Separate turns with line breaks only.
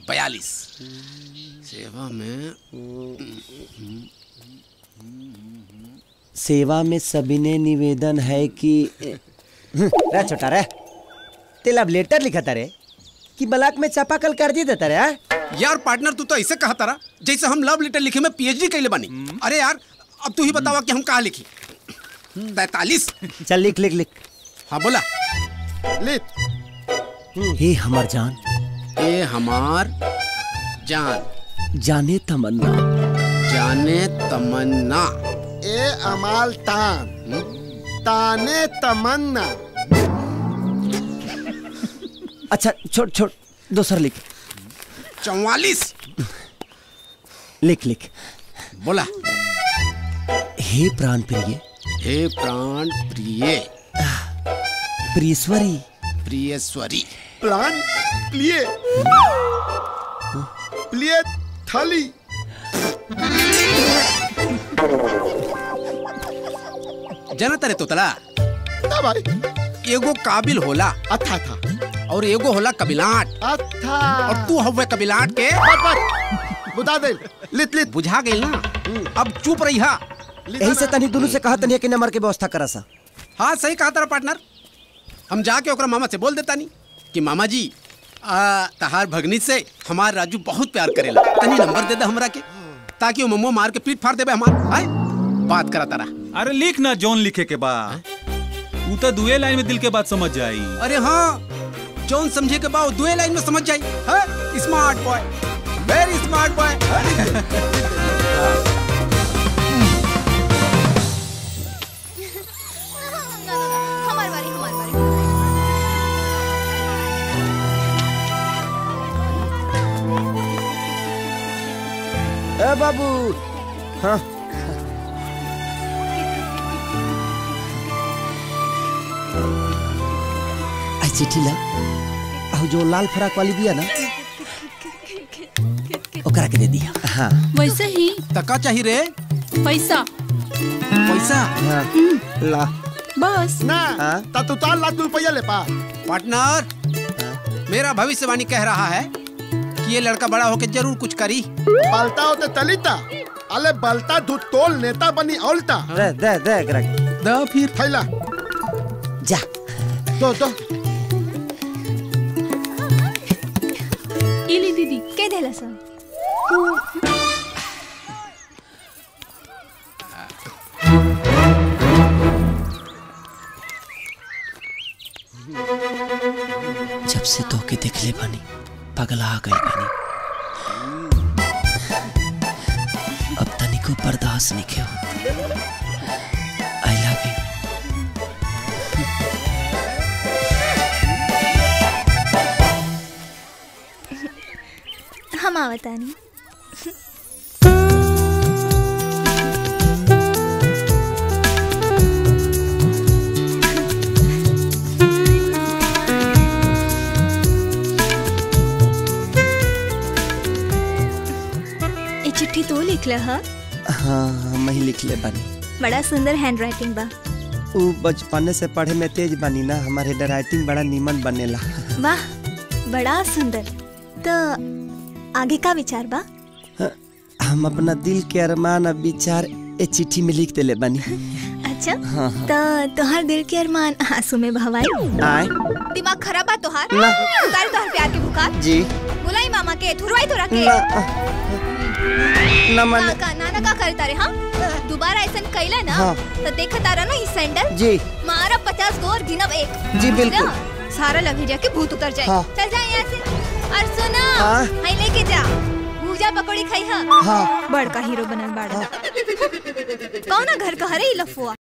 बयालीस सेवा में
सेवा में सविनय निवेदन है कि रे छोटा रे तेल अब लेटर लिखा था रे कि ब्लॉक में चापाकल कर दी देता रे हाँ?
यार पार्टनर तू तो ऐसे कहा तारा जैसे हम लव लेटर लिखे में पीएचडी कैले बानी अरे यार अब तू ही बतावा कि हम कहा लिखी तैतालीस
चल लिख लिख लिख
हाँ बोला
हे हमार जान
ए हमार जान
जाने तमन्ना
जाने तमन्ना
ए अमाल तान ताने तमन्ना
अच्छा छोड़ छोड़ दूसरा लिख
चौवालीस
लिख लिख
बोला
हे प्राण प्रिय
हे प्राण प्रिय
प्रियश्वरी
प्रियश्वरी
प्लान प्लिए प्लिए थली
जनता रे तोतला
ना भाई
एगो काबिल होला
अच्छा था
और एगो होला कबिलाट
अच्छा
और तू हवे कबिलाट के
बस बस बुझा दे लित लित
बुझा गई ना अब चुप रही हा
यही से तनी दोनों से कहा तनी कि नंबर के व्यवस्था करा सा
हाँ सही कहा तारा पार्टनर हम जाके ओकरा मामा से बोल देता नहीं कि मामा जी आ, तहार भगनी से हमार राजू बहुत प्यार करेला तनी नंबर दे दे हमरा के ताकि वो मम्मो मार के पीठ फाड़ देबे हमार आय बात करा तारा
अरे लिख ना जॉन लिखे के बा तू तो दुए लाइन में दिल के बात समझ जाई
अरे हाँ जौन समझे के बाद दुए लाइन में समझ जाई हाँ smart boy very smart boy
हमारी बारी हमारी बारी
ए बाबू हाँ आई चिट्ठी ला अब जो लाल फराक वाली दिया ना ओकरा के दे दिया हाँ
वैसे ही
तका चाहिए रे
पैसा
पैसा
हाँ ला
बस
ना
हाँ?
ता तू चार लाख रुपया ले पा
पार्टनर मेरा भविष्यवाणी कह रहा है कि ये लड़का बड़ा होकर जरूर कुछ करी
बलता होते तलिता अले बलता धू तोल नेता बनी औलता
दे दे दे एकरा के
द फिर
थैला
जा
दो दो
इली दीदी
के देला सा
जब से तो के देख ले बानी पगला गई बानी अब तनिको बर्दाश्त नहीं के आई लव यू
हम आवतानी ये चिट्ठी तो लिखल ह
हाँ हम ही लिख ले बानी
बड़ा सुंदर हैंड राइटिंग बा
ऊ बचपने से पढ़े में तेज बानी ना हमारे हेंड राइटिंग बड़ा नीमन बनेला
वाह बड़ा सुंदर तो आगे का विचार बा
हम अपना दिल के अरमान और विचार ए चिट्ठी में लिख देले बानी
अच्छा
हाँ हाँ
तो तोहर दिल के अरमान आंसू में भवाई
आए
दिमाग खराब बा तोहार
ना।
उतार तोहर प्यार के बुखार
जी
बुलाई मामा के थुरवाई तोरा के
ना ना मने
का नाना का करता रे हाँ दोबारा ऐसा कैला ना
हाँ।
तो देखा तारा ना ई सैंडल
जी
मारा पचास गो और गिनब एक
जी, बिल्कुल।
बुझला? सारा लभेरिया के भूत उतर जाए
हाँ।
चल जा यहाँ से और सुना
हाँ।
हाई लेके जा भूजा पकौड़ी खाई हा
हाँ।
बड़का हीरो बनल बाड़ा कौना घर का हरे ई लफुआ